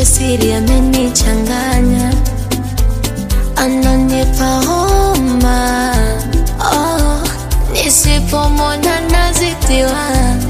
siri amenichanganya, ananipa homa oh, nisipomwona nazidiwa,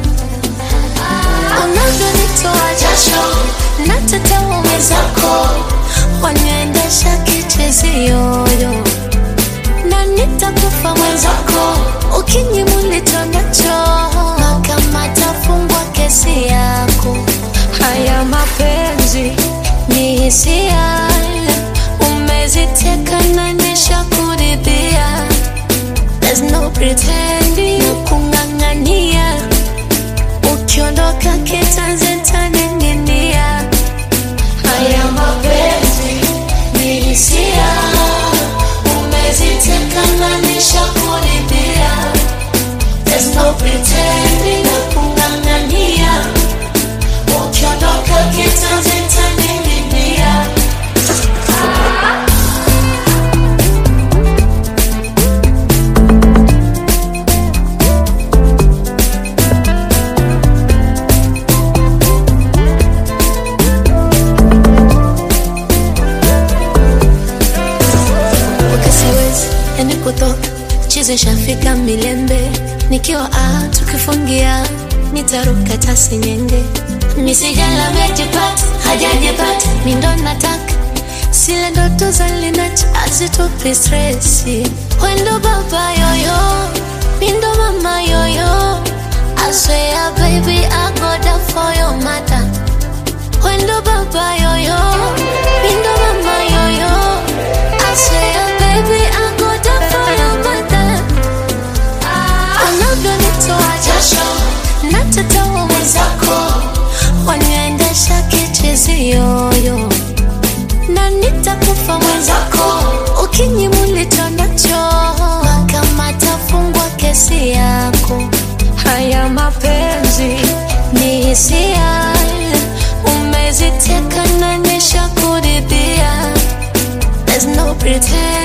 unavyonitoa jasho natetewa mwenzako, waniendesha kicheziyoyo na nitakufa mwenzako ukinyimulito nacho na kama tafungwa kesi yako. Haya mapenzi ni hisia, umeziteka na nishakuridhia. There's no pretending na kung'ang'ania, ukiondoka kitanzi ntaning'inia. Haya mapenzi ni hisia, umeziteka na nishakuridhia. There's no pretending na kung'ang'ania, ukiondoka kitanzi ntaning'inia. ukisiwezi yani kutoka chizi shafika milembe nikiwa a tukifungia nitaruka tasi nyenge misijala mejipata hajajipata mindo nataka sile ndoto za linacha azitupi stresi wendo baba yoyo mindo mama yoyo I swear baby I go down for your mother Wendo baba yoyo, mindo mama yoyo. I swear baby I go down for your mother. Unavyonitoa jasho, natetewa mwenzako, waniendesha kichezi yoyo, na nitakufa mwenzako ukinyimulito nacho, na kama tafungwa kesi yako. Haya mapenzi ni hisia, umeziteka na nishakuridhia. There's no pretend